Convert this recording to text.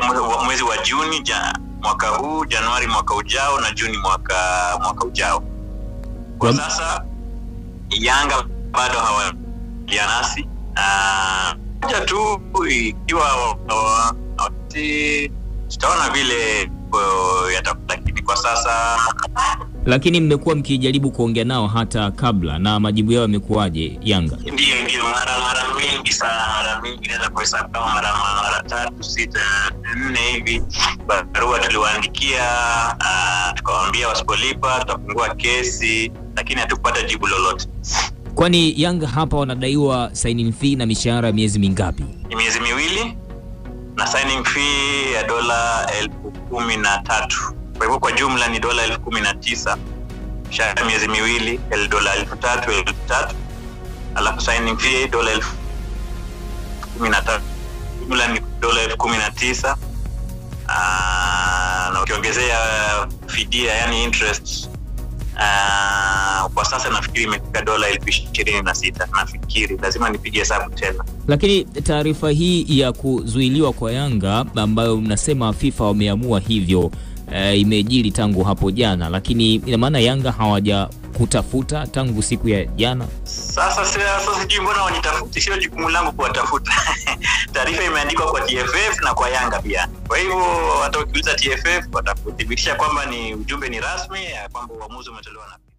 mwe- mwezi wa Juni ja, mwaka huu, Januari mwaka ujao na Juni mwaka mwaka ujao. Kwa Wam- sasa Yanga bado hawaja nasi Ah, moja tu ikiwa wa- wakati tutaona vile uh, yatakuwa, lakini kwa sasa Lakini mmekuwa mkijaribu kuongea nao hata kabla, na majibu yao yamekuwaje Yanga? Ndiyo, ndiyo, mara mara mingi sana, mara mingi naweza kuhesabu kama mara mara tatu sita nne hivi. Barua tuliwaandikia, ah, tukawaambia wasipolipa tutafungua kesi, lakini hatukupata jibu lolote. Kwani Yanga hapa wanadaiwa signing fee na mishahara ya miezi mingapi? Ni miezi miwili na signing fee ya dola elfu kumi na tatu kwa hivyo kwa jumla ni dola elfu kumi na tisa mshahara ya miezi miwili el- dola elfu tatu elfu tatu alafu signing fee dola elfu kumi na tatu jumla ni dola elfu kumi na tisa Ah, na ukiongezea fidia yani interest ah, kwa sasa nafikiri imefika dola elfu ishirini na sita nafikiri lazima nipige hesabu tena Lakini taarifa hii ya kuzuiliwa kwa Yanga ambayo mnasema FIFA wameamua hivyo e, imejiri tangu hapo jana, lakini ina maana Yanga hawaja kutafuta tangu siku ya jana. Sasa sasa sasa sijui mbona wanitafuti, sio jukumu langu kuwatafuta. Taarifa imeandikwa kwa TFF na kwa Yanga pia. Kwa hivyo hata ukiuliza TFF watakuthibitisha kwamba ni ujumbe ni rasmi ya kwamba uamuzi umetolewa na